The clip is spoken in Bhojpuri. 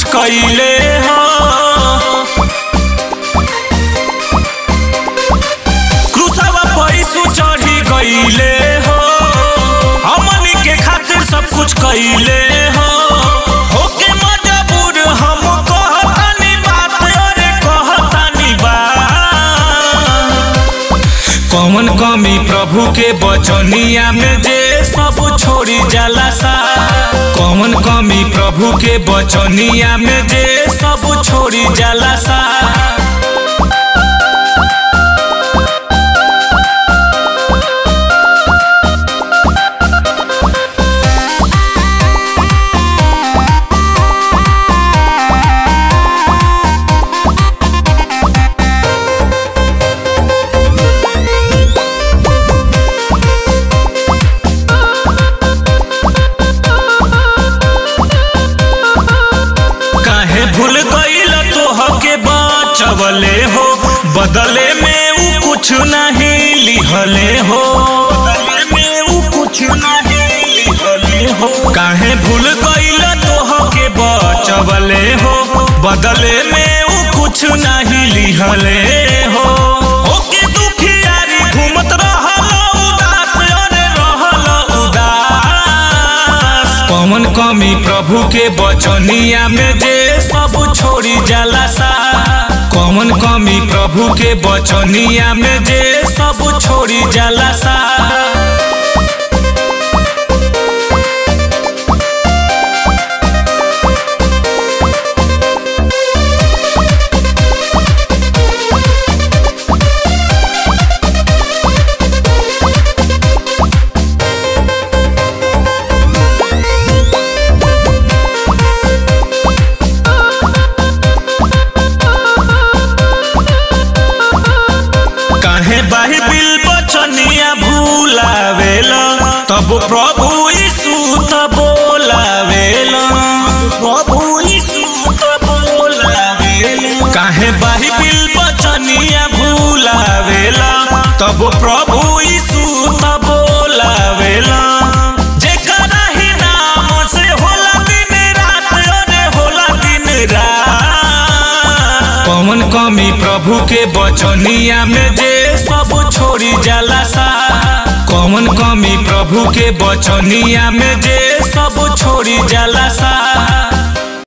कइले हो क्रूसवा पैसू चढ़ी गइले हो हमनी के खातिर सब कुछ कइले हो होके मजबूर हम कहतानी बात अरे कहतानी बात कौन कमी प्रभु के बचनिया में जे सब छोड़ी जाला सा कौन कमी प्रभु के बचनिया में जे सब छोड़ी जाला सा काहे भूल गईल तोह के बचवले हो बदले में ऊ कुछ नहीं लिहले हो बदले में ऊ कुछ नहीं लिहले हो काहे भूल गईल तोह के बचवले हो बदले में ऊ कुछ नहीं लिहले हो ओके दुखियारी घूमत रहल उदास अरे रहल उदास कौन कमी प्रभु के बचनिया में जे सब छोड़ी जाला सा कौन कमी प्रभु के बचनिया में जे सब छोड़ी जाला सा काहे बाइबिल बचनिया भूलावेल तब प्रभु यीशु त बोलावेल प्रभु यीशु त बोलावेल काहे बाइबिल बचनिया भूलावेल तब प्रभु यीशु त बोलावेल जेकरा ही नाम से होला दिन रात अरे होला दिन रात कौन कमी प्रभु के बचनिया में जे सब छोड़ी जाला सा कौन कमी प्रभु के बचनिया में जे सब छोड़ी